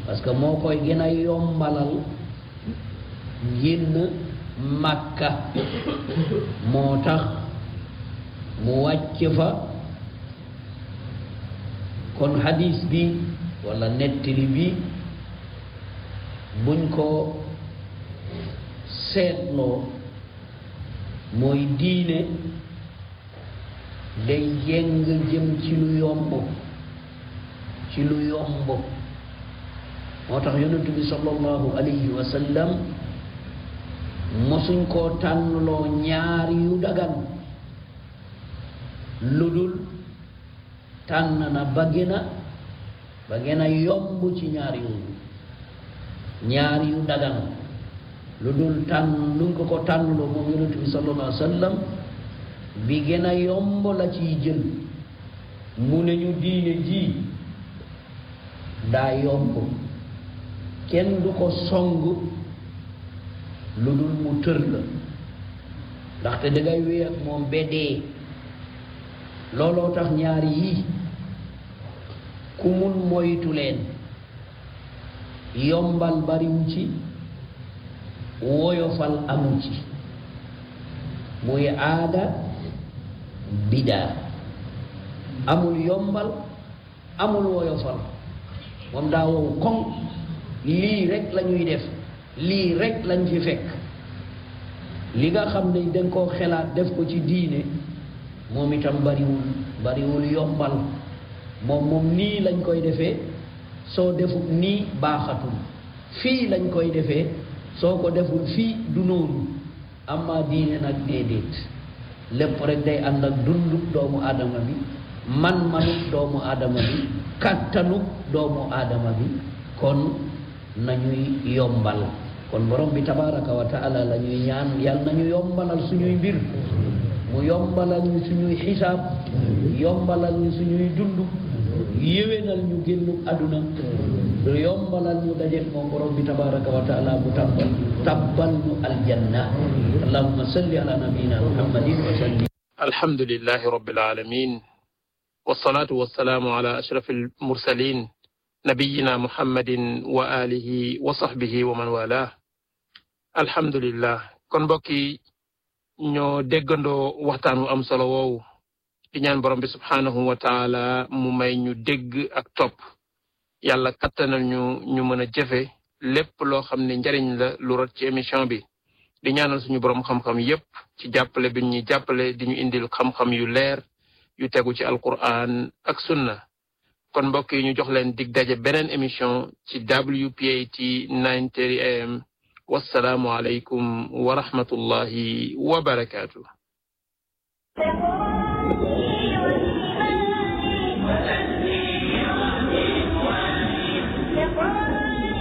parce que moo koy gën a yombalal génn Makka moo tax mu wàcc fa kon hadis bi wala nettali bi buñ ko seetloo mooy diine day jéng jëm ci lu yomb ci lu yomb moo tax yonent bi sallallahu alayhi wa sallam mosuñ koo tànnloo ñaar yu dagan lu dul tànn na ba gën a ba gën a yomb ci ñaar yooyu ñaar yu dagan lu dul tànn luñ ko ko tànnloo moom yonent bi sallallahu alayhi wa sallam bi gën a yomb la ciy jël mu ne ñu diine ji daa yomb kenn du ko song lu dul mu tër la ndaxte dangay wéy ak moom beddee looloo tax ñaar yii ku mun moytu leen yombal bariwu ci woyofal amu ci muy aada bidaa amul yombal amul woyofal moom daa wow koŋ lii rek la ñuy def lii rek lañ fi fekk li nga xam ne dañ koo xelaat def ko ci diine moom itam bariwul bariwul yombal moom moom nii lañ koy defee soo deful nii baaxatul fii lañ koy defee soo ko deful fii du noonu amma diine nag déedéet lépp rek day ànd ak dunduk doomu aadama bi man-manuk doomu aadama bi kattanuk doomu aadama bi kon nañuy yombal kon borom bi tabaraka wa taala la ñuy ñaan yàlla nañu yombalal suñuy mbir mu yombalal ñu suñuy xisaab yombalal ñu suñuy dund yéwénal ñu génnu àdduna yombalal ñu dajeek moom borom bi tabaraka wa taala mu tabbal tabbal ñu aljanna allahumma salli ala nabiyina muhammadin wa sallim alhamdulillahi rabbil alamin wassalatu wassalamu ala ashrafil mursalin nabiyina muhammadin wa alihi wa sahbihi wa man wala alhamdulillah kon mbokk yi ñoo déggandoo waxtaan wu am solo woowu di ñaan borom bi subhaanahu wa taala mu may ñu dégg ak topp yàlla kattanal ñu ñu mën a jëfe lépp loo xam ne njariñ la lu rot ci émission bi di ñaanal suñu borom xam-xam yépp ci jàppale bi ñuy jàppale di ñu indil xam-xam yu leer yu tegu ci alquran ak sunna kon mbokk yi ñu jox leen dig daje beneen émission ci WPAT 9:30 am wassalaamu aleykum wa rahmatullahi wa barakaatu